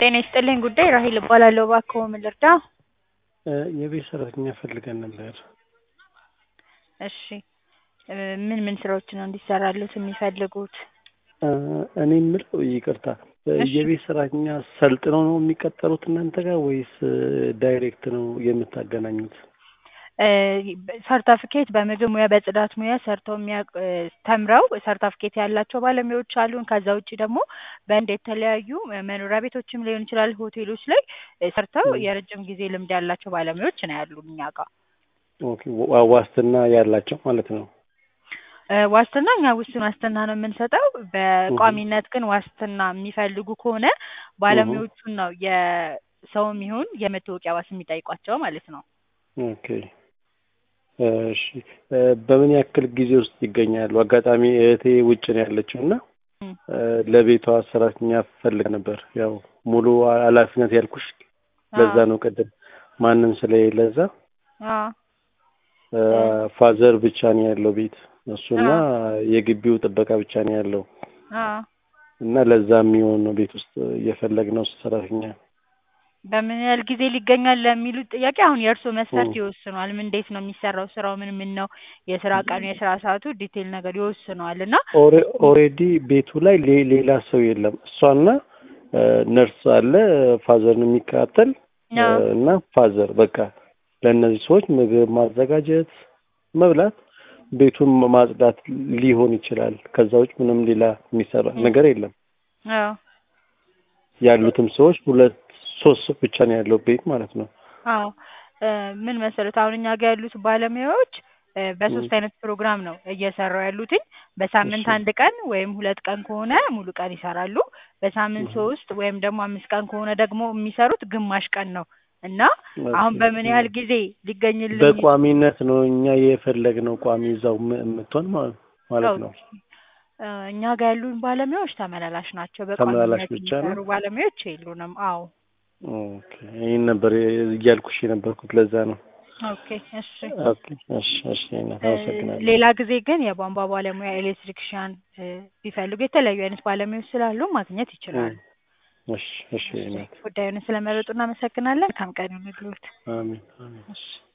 ጤና ይስጥልኝ ጉዳይ ራሄል እባላለሁ። እባክዎ ምን ልርዳ? የቤት ሰራተኛ ፈልገን ነበር። እሺ እ ምን ምን ስራዎችን ነው እንዲሰራልዎት የሚፈልጉት? እኔ የምለው ይቅርታ፣ እሺ። የቤት ሰራተኛ ሰልጥነው ነው የሚቀጠሩት እናንተ ጋር ወይስ ዳይሬክት ነው የምታገናኙት? እ ሰርተፍኬት በምግብ ሙያ በጽዳት ሙያ ሰርተው የሚያውቅ እ ተምረው ሰርተፍኬት ያላቸው ባለሙያዎች አሉን። ከዛ ውጭ ደግሞ በአንድ የተለያዩ መኖሪያ ቤቶችም ሊሆን ይችላል ሆቴሎች ላይ እ ሰርተው ም። የረጅም ጊዜ ልምድ ያላቸው ባለሙያዎች ነው ያሉን እኛ ጋር። ኦኬ፣ ዋ- ዋስትና ያላቸው ማለት ነው። እ ዋስትና እኛ ውስን ዋስትና ነው የምንሰጠው። በቋሚነት ግን ዋስትና የሚፈልጉ ከሆነ ባለሙያዎቹን ነው የሰውም ይሁን የመታወቂያ ዋስ የሚጠይቋቸው ማለት ነው። ኦኬ እሺ፣ እ በምን ያክል ጊዜ ውስጥ ይገኛሉ? አጋጣሚ እህቴ ውጭ ነው ያለችው እና ም። እ ለቤቷ ሰራተኛ ፈልግ ነበር። ያው ሙሉ ኃላፊነት ያልኩሽ ለዛ አዎ ነው ቅድም ማንም ስለሌለ እዛ አዎ እ እ ፋዘር ብቻ ነው ያለው ቤት እሱና አዎ የግቢው ጥበቃ ብቻ ነው ያለው አዎ እና ለዛ የሚሆን ነው ቤት ውስጥ እየፈለግነው ሰራተኛ። በምን ያህል ጊዜ ሊገኛል ለሚሉት ጥያቄ አሁን የእርስዎ መስፈርት ም። ይወስነዋል። ምን እንዴት ነው የሚሰራው ስራው ምን ምን ነው የስራ ቀኑ የስራ ሰዓቱ ዲቴይል ነገር ይወስነዋል እና ኦሬ- ኦሬዲ ቤቱ ላይ ሌ- ሌላ ሰው የለም። እሷና እ ነርስ አለ ፋዘርን የሚከታተል እ አዎ እና ፋዘር በቃ ለእነዚህ ሰዎች ምግብ ማዘጋጀት፣ መብላት፣ ቤቱን ማጽዳት ሊሆን ይችላል። ከዛ ውጭ ምንም ሌላ የሚሰራ ም። ነገር የለም። አዎ ያሉትም ሰዎች ሁለት ሶስት ሰው ብቻ ነው ያለው ቤት ማለት ነው። አዎ እ ምን መሰሉት አሁን እኛ ጋር ያሉት ባለሙያዎች እ ም። በሶስት አይነት ፕሮግራም ነው እየሰሩ ያሉትኝ። በሳምንት እሺ አንድ ቀን ወይም ሁለት ቀን ከሆነ ሙሉ ቀን ይሰራሉ። በሳምንት እህ ሶስት ወይም ደግሞ አምስት ቀን ከሆነ ደግሞ የሚሰሩት ግማሽ ቀን ነው እና አሁን ኦኬ በምን ም። ያህል ጊዜ ሊገኝልኝ በቋሚነት ነው እኛ የፈለግነው ቋሚ እዛው ም- የምትሆን ማለት ማለት ነው። ኦኬ እ እኛ ጋር ያሉን ባለሙያዎች ተመላላሽ ናቸው። ተመላላሽ በቋሚነት ብቻ ነው። የሚሰሩ ባለሙያዎች የሉንም። አዎ ኦኬ ይህን ነበር እያልኩሽ የነበርኩት ለዛ ነው። ኦኬ እሺ ኦኬ እሺ እሺ እናት እ አመሰግናለሁ። ሌላ ጊዜ ግን የቧንቧ ባለሙያ ኤሌክትሪክሻን እ ቢፈልጉ የተለያዩ አይነት ባለሙያዎች ስላሉ ማግኘት ም። ይችላሉ። እሺ እሺ እሺ እናት ጉዳዩን ስለመረጡ እናመሰግናለን። መልካም ቀን ይሁንልዎት። አሜን አሜን። እሺ